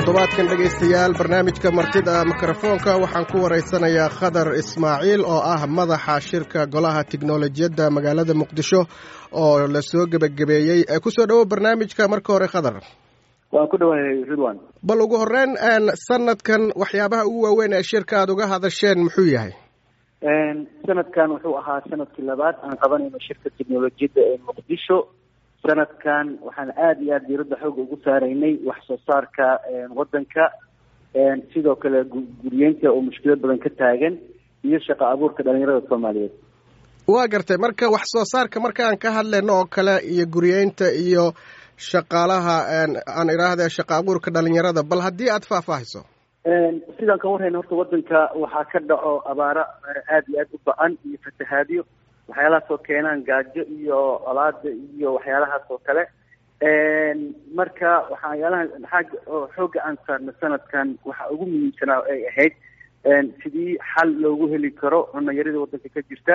toddobaadkan dhegaystayaal barnaamijka martida mikrofoonka waxaan ku waraysanayaa khadar ismaaciil oo ah madaxa shirka golaha tiknolojiyadda magaalada muqdisho oo lasoo gebagabeeyey kusoo dhowow barnaamijka marka hore khadar waan ku dhawahay ridwan bal ugu horeyn sanadkan waxyaabaha ugu waaweyn ee shirka aad uga hadasheen muxuu yahay sanadkan wuxuu ahaa sanadkii labaad aan qabanayno shirka tiknolojiyadda ee muqdisho sanadkan waxaan aada iyo aada diiradda xooga ugu saaraynay wax soo saarka wadanka sidoo kale guriyeynta oo mushkilad badan ka taagan iyo shaqo abuurka dhalinyarada soomaaliyeed waa gartay marka wax soo saarka markaan ka hadlayno oo kale iyo guriyeynta iyo shaqaalaha aan idhaahde shaqo abuurka dhalinyarada bal haddii aada faahfaahiso sidaan ka warhayna horta wadanka waxaa ka dhaco abaaro aada iyo aada u ba-an iyo fatahaadyo waxyaalahaas oo keenaan gaajo iyo colaada iyo waxyaalahaas oo kale marka waxyaalaha xaag xoogga aan saarna sanadkan waxa ugu muhiimsanaa ay ahayd sidii xal loogu heli karo cunayarida wadanka ka jirta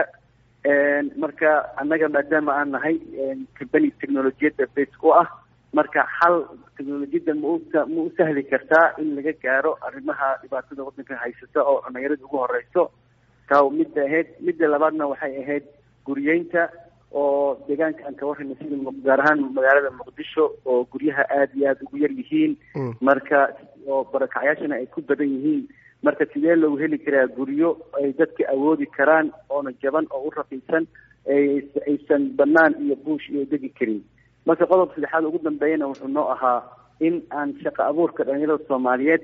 marka annaga maadaama aan nahay company technolojiyadda base u ah marka xal technolojiyadda ma u ma u sahli kartaa in laga gaaro arrimaha dhibaatada wadanka haysata oo cunayarada ugu horeyso taa midda ahayd midda labaadna waxay ahayd guriyeynta oo deegaanka aan ka warrayna sida gaar ahaan magaalada muqdisho oo guryaha aada iyo aada ugu yar yihiin marka oo barakacyaashana ay ku badan yihiin marka sidee loogu heli karaa guryo ay dadka awoodi karaan oona jaban oo u raqiisan aysan banaan iyo buush iyo degi karin marka qodobka saddexaad ugu dambeeyana wuxuu noo ahaa in aan shaqo abuurka dhalinyarada soomaaliyeed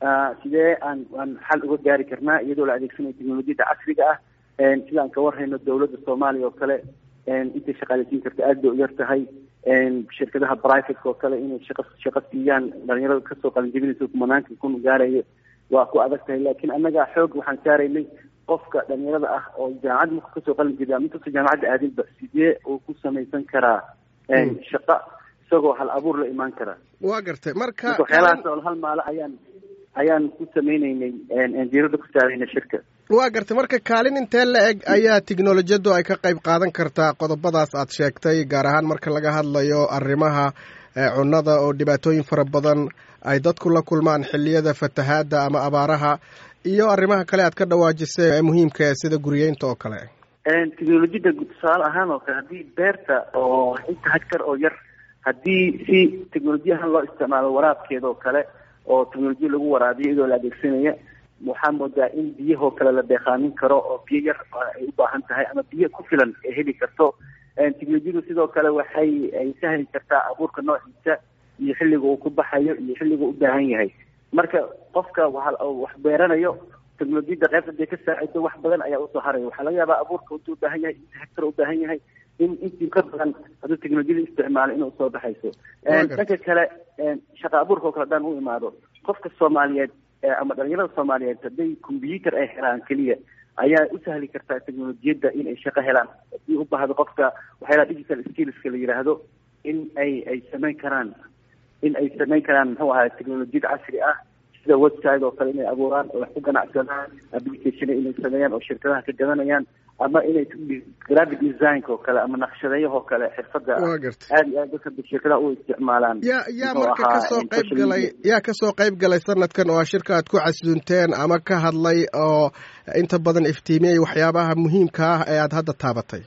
sidee aan aan xal uga gaari karnaa iyadoo la adeegsanayo teknolojiyadda casriga ah sida aan ka warhayno dawladda soomaaliya oo kale intay shaqaaleysiin karta aada bay u yar tahay shirkadaha brivateka oo kale inay shaqa shaqo siiyaan dhalinyarada kasoo qalinjabinaysa kumanaanka kun gaarayo waa ku adag tahay laakiin annaga xoog waxaan saaraynay qofka dhalinyarada ah oo jaamacad marku kasoo qalin jabiya mintuusa jaamacadda aadinba sidee uu ku samaysan karaa shaqa isagoo hal abuur la imaan karaa waa gartay marka waxyaalahaas oo hal maalo ayaan ayaan ku sameyneynay diiradda ku saarayna shirka waa gartay marka kaalin intee la eg ayaa tiknolojiyaddu ay ka qayb qaadan kartaa qodobadaas aad sheegtay gaar ahaan marka laga hadlayo arrimaha cunnada oo dhibaatooyin fara badan ay dadku la kulmaan xilliyada fatahaadda ama abaaraha iyo arrimaha kale aad ka dhawaajisay ee muhiimka sida guriyeynta oo kale teknolojiyadda tusaale ahaan oo kale haddii beerta oo inta hagkar oo yar haddii si teknolojiyahan loo isticmaalo waraabkeeda oo kale oo teknolojiya lagu waraabiyo iyadoo la adeegsanaya waxaa moodaa in biyahoo kale la deeqaamin karo oo biyo yar ay u baahan tahay ama biyo ku filan ay heli karto teknolojiyadu sidoo kale waxay ay sahli kartaa abuurka noociisa iyo xilliga uu ku baxayo iyo xilliga u baahan yahay marka qofka wax beeranayo teknolojiyadda qaybta haday ka saacido wax badan ayaa usoo haraya waxaa laga yaabaa abuurka intuu ubaahan yahay inta hectar ubaahan yahay in intii ka badan hadduu teknolojiyada isticmaalo inay usoo baxayso dhanka kale shaqa abuurka oo kale hadaan u imaado qofka soomaaliyeed ama dhalinyarada soomaaliyeed hadday combyuter ay helaan keliya ayaa u sahli kartaa teknolojiyadda in ay shaqo helaan haddii u baahdo qofka waxyaalaha digital skillska la yidhaahdo in ay ay samayn karaan in ay samayn karaan muxuu ahaa teknolojiyad casri ah sida website oo kale inay abuuraan oo wax ku ganacsadaan application inay sameeyaan oo shirkadaha ka gadanayaan ama inay graphic designka oo kale ama naqshadeeyahoo kale xirfada aada iyo aad dadka shirkadaha u isticmaalaan yaa yaa marka kasoo qayb galay yaa kasoo qayb galay sanadkan oo shirka aad ku casuunteen ama ka hadlay oo inta badan iftiimiyey waxyaabaha muhiimka ah ee aada hadda taabatay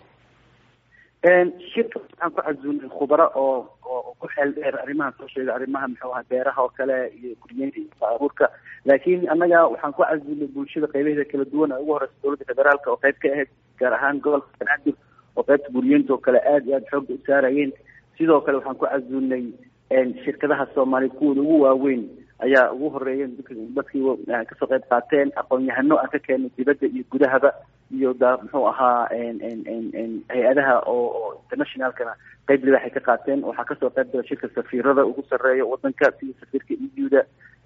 shirka waxaan ku casuunay khubaro oo oo ku xeel dheer arrimaha soo sheega arrimaha muxuu ahaa beeraha oo kale iyo guriyeynta iyo abuurka laakiin annaga waxaan ku casuunay bulshada qaybaheeda kala duwan ee ugu horeysa dowladda federaalka oo qayb ka ahayd gaar ahaan gobolka banaadir oo qaybta guriyeynta oo kale aada iyo aada xoogga u saarayeen sidoo kale waxaan ku casuunay shirkadaha soomaaliya kuwooda ugu waaweyn ayaa ugu horeeyeen dadkii kasoo qayb qaateen aqoon-yahano aan ka keenay dibadda iyo gudahaba iyo da muxuu ahaa hay-adaha oo oo internationalkana qayb libaaxay ka qaateen waxaa kasoo qayb gala shirka safiirada ugu sarreeya wadanka sida safiirka euda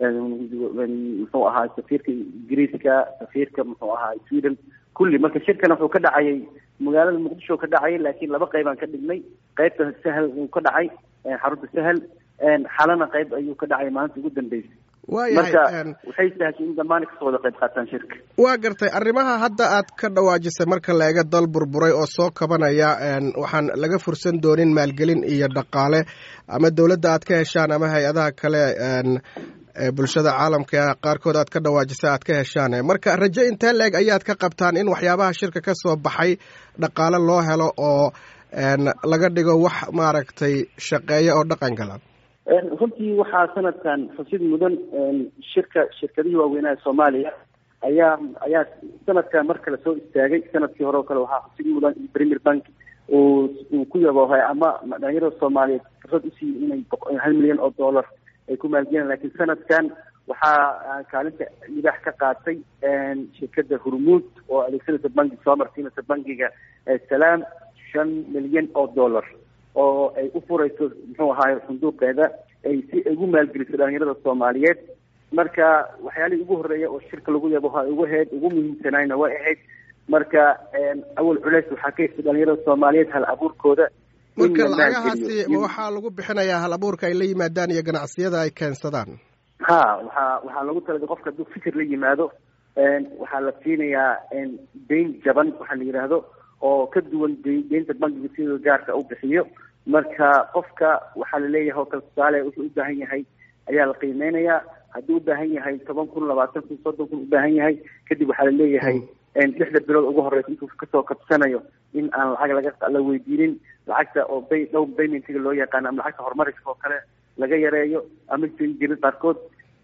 muxuu ahaa safiirka ingiriiska safiirka muxuu ahaa sweden kulli marka shirkana wuxuu ka dhacayay magaalada muqdisho ka dhacayay laakiin laba qaybaan ka dhignay qaybta sahal uu ka dhacay xarunta sahal xalana qayb ayuu ka dhacay maalinta ugu dambeysay marka waxay sahashay in dhammaan kasoo wada qayb qaataan shirka waa gartay arrimaha hadda aad ka dhawaajisay marka la eega dal burburay oo soo kabanaya waxaan laga fursan doonin maalgelin iyo dhaqaale ama dowladda aad ka heshaan ama hay-adaha kale bulshada caalamka qaarkood aad ka dhawaajisa aad ka heshaan marka rajo intee la-eg ayaad ka qabtaan in waxyaabaha shirka ka soo baxay dhaqaale loo helo oo laga dhigo wax maaragtay shaqeeya oo dhaqan gala runtii waxaa sanadkan xusid mudan shirka shirkadihii waaweynaha soomaaliya ayaa ayaa sanadkan mar kale soo istaagay sanadkii hore oo kale waxaa xusid mudan in premier bank uu uu ku yaboohay ama dhalinyarada soomaaliyeed fursad usiiyey inay hal milyan oo dollar ay ku maalgeliyaan lakiin sanadkan waxaa kaalinta libaax ka qaatay shirkada hurmuud oo adeegsanaysa banki soo marsiinaysa bankiga salaam shan milyan oo dollar oo ay u furayso muxuu ahaay sunduuqeeda ay si ay ugu maalgeliso dhalinyarada soomaaliyeed marka waxyaalihii ugu horreeya oo shirka lagu yabo ha ugu ahayd ugu muhiimsanayna way ahayd marka awal culeys waxaa ka hestay dhalinyarada soomaaliyeed hal abuurkooda marka lacagahaasi ma waxaa lagu bixinayaa hal abuurka ay la yimaadaan iyo ganacsiyada ay keensadaan ha waxaa waxaa lagu talagalay qofka hadduu fikir la yimaado waxaa la siinayaa dayn jaban waxaa la yidhaahdo oo ka duwan deynta bankiga sidoo gaarka u bixiyo marka qofka waxaa laleeyahay oo kale tusaale wuxuu u baahan yahay ayaa la qiimeynayaa hadduu u baahan yahay toban kun labaatan kun soddon kun u baahan yahay kadib waxaa laleeyahay lixda bilood ugu horeysa intuu kasoo kabsanayo in aan lacag laga la weydiinin lacagta oo bay dhow paymentiga loo yaqaano ama lacagta horumariska oo kale laga yareeyo ama sin jirin qaarkood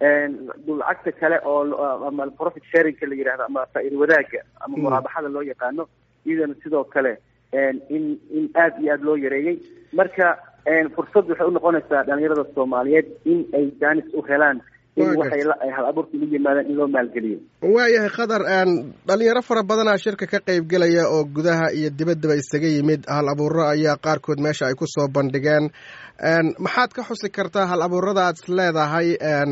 lacagta kale oo ama profit sharingka la yidhahdo ama faa-iida wadaaga ama muraabaxada loo yaqaano iyadana sidoo kale in in aada iyo aada loo yareeyey marka fursad waxay unoqonaysaa dhalinyarada soomaaliyeed in ay daanis u helaan in waxay hal abuurka ugu yimaadaan in loo maalgeliyo waayahay khadar dhalinyaro fara badanaa shirka ka qaybgelaya oo gudaha iyo dibaddaba isaga yimid hal abuuro ayaa qaarkood meesha ay kusoo bandhigeen maxaad ka xusi kartaa hal abuurada aad is leedahay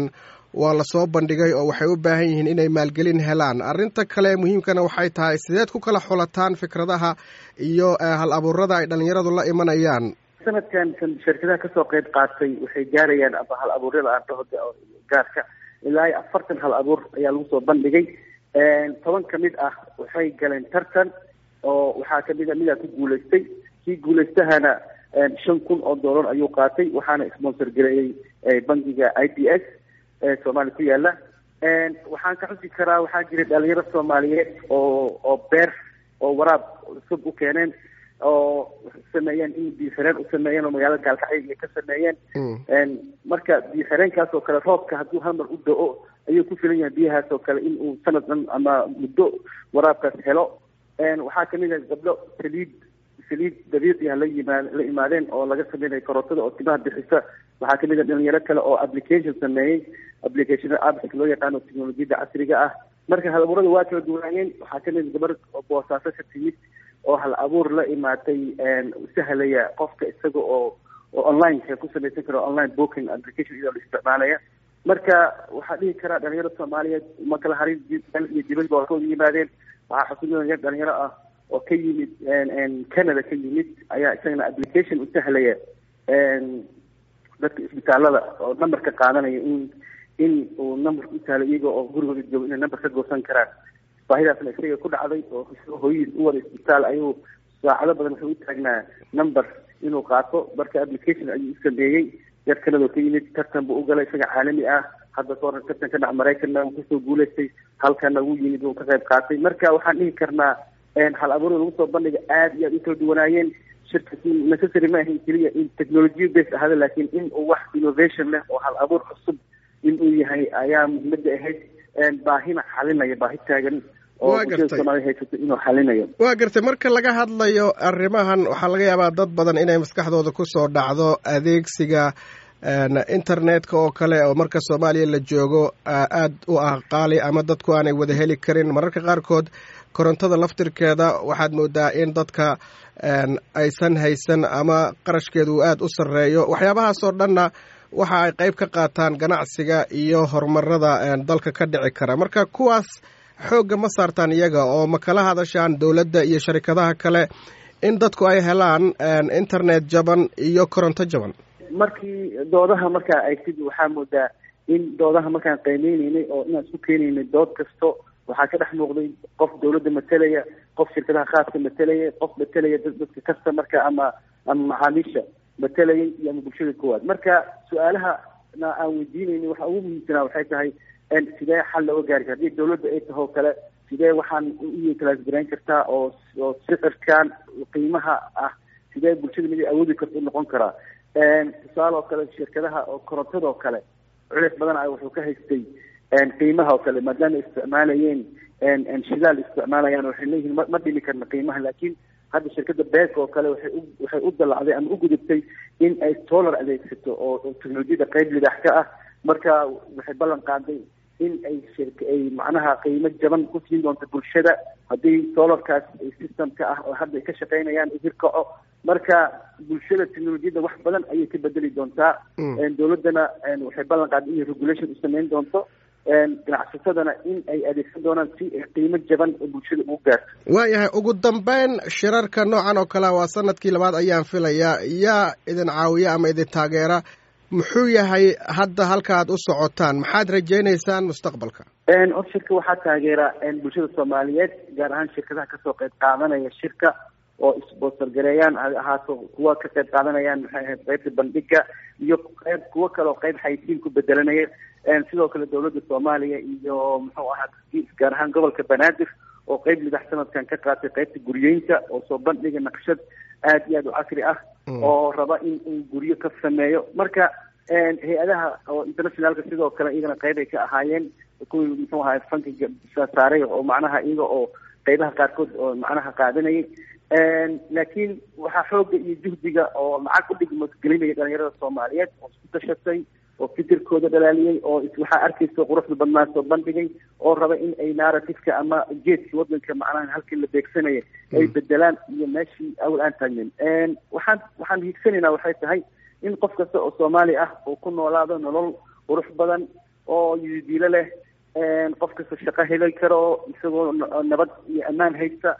waa lasoo bandhigay oo waxay u baahan yihiin inay maalgelin helaan arrinta kale muhiimkana waxay tahay sideed ku kala xulataan fikradaha iyo hal abuurada ay dhalinyaradu la imanayaan sanadkan shirkadaha kasoo qeyb qaatay waxay gaarayaan ama hal abuuryada aan dhaho gaarka ilaa iyo afartan hal abuur ayaa lagu soo bandhigay toban kamid ah waxay galeen tartan oo waxaa kamid a midaa ku guulaystay kii guulaystahana shan kun oo dollar ayuu qaatay waxaana sponsor gareeyey bankiga i b s soomaaliya ku yaala waxaan ka xusi karaa waxaa jira dhalinyaro soomaaliyeed oo oo beer oo waraab cusub u keeneen oo sameeyeen in biixireen u sameeyeen oo magaalada gaalkacyo iyo ka sameeyeen marka biixireenkaas oo kale roobka hadduu hamar u da-o ayuu ku filan yahay biyahaas oo kale in uu sanad dhan ama muddo waraabkaas helo waxaa kamid ah gabdho saliid saliid dabiici ah la yimaa la imaadeen oo laga sameynayo karootada oo timaha bixisa waxaa kamid ah dhalinyaro kale oo application sameeyey application apps loo yaqaano technolojiyadda casriga ah marka hal abuurada waa kala duwaayeen waxaa kamid gabar boosaaso ka timid oo hal abuur la imaatay sahlaya qofka isaga oo oo onlineka ku samaysan karo online booking application iyadoo la isticmaalaya marka waxaa dhihi karaa dhalinyaro soomaaliyeed ma kala harin dal iyo dibadba waa ka wada yimaadeen waxaa xusuusinaya dhalinyaro ah oo ka yimid canada ka yimid ayaa isagana application u sahlaya dadka isbitaalada oo number ka qaadanaya in in uu numberka u sahlo iyaga oo gurigooda joogo inay number ka goosan karaan baahidaasna isaga ku dhacday oo hooyadiis u wada isbitaal ayuu saacado badan wuxuu u taagnaa number inuu qaato marka application ayuu u sameeyey yar kanadoo ka yimid tartan buu u galay isaga caalami ah hadda ka horan tartan ka dhac maraykanna uu kasoo guulaystay halkana wuu yimid uu ka qayb qaatay marka waxaan dhihi karnaa hal abuurda lagu soo bandhiga aada iyo aada u kala duwanaayeen shirka necessary ma ahayn keliya in technology based ahada laakiin in uu wax innovation leh oo hal abuur cusub in uu yahay ayaa muhiimada ahayd baahina xalinaya baahi taagan oo bulshada soomaaliya haysato inuu xalinayo waa gartay marka laga hadlayo arrimahan waxaa laga yaabaa dad badan inay maskaxdooda kusoo dhacdo adeegsiga internetka oo kale oo marka soomaaliya la joogo aada u ah qaali ama dadku aanay wada heli karin mararka qaarkood korontada laftirkeeda waxaad moodaa in dadka aysan haysan ama qarashkeedu uu aada u sarreeyo waxyaabahaasoo dhanna waxa ay qayb ka qaataan ganacsiga iyo horumarada dalka ka dhici kara marka kuwaas xoogga ma saartaan iyaga oo ma kala hadashaan dowladda iyo sharikadaha kale in dadku ay helaan internet jaban iyo koronto jaban markii doodaha markaa aygtid waxaa moodaa in doodaha markaan qiimeyneynay oo inaan isku keenaynay dood kasto waxaa ka dhex muuqday qof dawladda matelaya qof shirkadaha khaaska matelaya qof matelaya dadka customarka ama ama macaamiisha matelayay iyo ama bulshada koowaad marka su-aalaha na aan weydiinayni waxa ugu muhiimsanaa waxay tahay sidee xal looga gaari kara haddii dawladda ay taho kale sidee waxaan u classgarayn kartaa oo oo sicirkan qiimaha ah sidee bulshada mid awoodi karta u noqon karaa tusaale oo kale shirkadaha oo korontada oo kale culeys badan a wuxuu ka haystay qiimaha oo kale maadaama isticmaalayeen shidaal isticmaalayaan waxay leeyihiin ma ma dhimi karna qiimaha laakiin hadda shirkadda beek oo kale waxay u waxay u dallacday ama u gudubtay in ay solar adeegsato oo teknolojiyada qeyb lidaax ka ah marka waxay ballan qaaday in ay shirka ay macnaha qiimo jaban ku siin doonto bulshada haddii solarkaas systemka ah oo hadda ay ka shaqaynayaan hirkaco marka bulshada technolojiyadda wax badan ayay ka bedeli doontaa dawladdana waxay ballan qaaday inay regulation u samayn doonto ganacsatadana in ay adeegsan doonaan si qiimo jaban oo bulshada ugu gaarto waayahay ugu dambeyn shirarka noocan oo kale waa sanadkii labaad ayaan filayaa yaa idin caawiya ama idin taageera muxuu yahay hadda halka aad u socotaan maxaad rajaynaysaan mustaqbalka or shirka waxaa taageera bulshada soomaaliyeed gaar ahaan shirkadaha kasoo qeyb qaadanaya shirka oo isboosar gareeyaan ahaato kuwa ka qayb qaadanayaan maxay ahayd qeybta bandhiga iyo qeyb kuwo kaleoo qeyb xaysiin ku bedelanaya sidoo kale dawladda soomaaliya iyo muxuu ahaa gaar ahaan gobolka banaadir oo qeyb lidax sanadkan ka qaatay qeybta guryeynta oo soo bandhiga naqshad aad iyo aad u casri ah oo raba in uu guryo ka sameeyo marka hay-adaha oo internationalka sidoo kale iyagana qeyb ay ka ahaayeen kuwii muxuu ahaa fankiga saaray oo macnaha iyaga oo qeybaha qaarkood oo macnaha qaadanayay laakiin waxaa xooga iyo juhdiga oo lacag u dhigma gelinaya dhalinyarada soomaaliyeed oo isku tashatay oo fikirkooda dhalaaliyey oo waxaa arkaysa quruxda badnaa soo bandhigay oo raba in ay narrativeka ama geedkii wadanka macnaha halkii la beegsanaya ay bedelaan iyo meeshii awal aan taagnen waxaan waxaan hiigsanaynaa waxay tahay in qof kasta oo soomaali ah uu ku noolaado nolol qurux badan oo yidiilo leh qof kasta shaqo heli karo isagoo nabad iyo ammaan haysta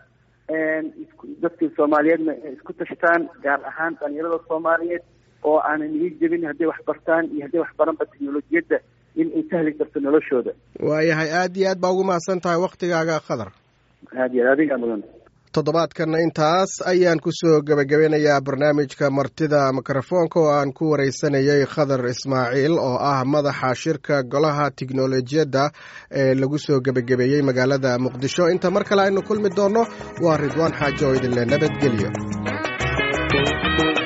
dadka soomaaliyeedna isku tashtaan gaar ahaan dhalinyarada soomaaliyeed oo aanan ii jebin hadday wax bartaan iyo hadday wax baranba teknolojiyadda in ay sahli karto noloshooda waayahay aad iyo aad baa ugu mahadsan tahay waktigaaga khadar aad iyo aad adigaa mudan toddobaadkanna intaas ayaan kusoo gebagabeynayaa barnaamijka martida mikrofoonka oo aan ku wareysanayay khadar ismaaciil oo ah madaxa shirka golaha tiknolojiyadda ee lagu soo gebagabeeyey magaalada muqdisho inta mar kale aynu kulmi doonno waa ridwaan xaajo oo idinle nabadgelyo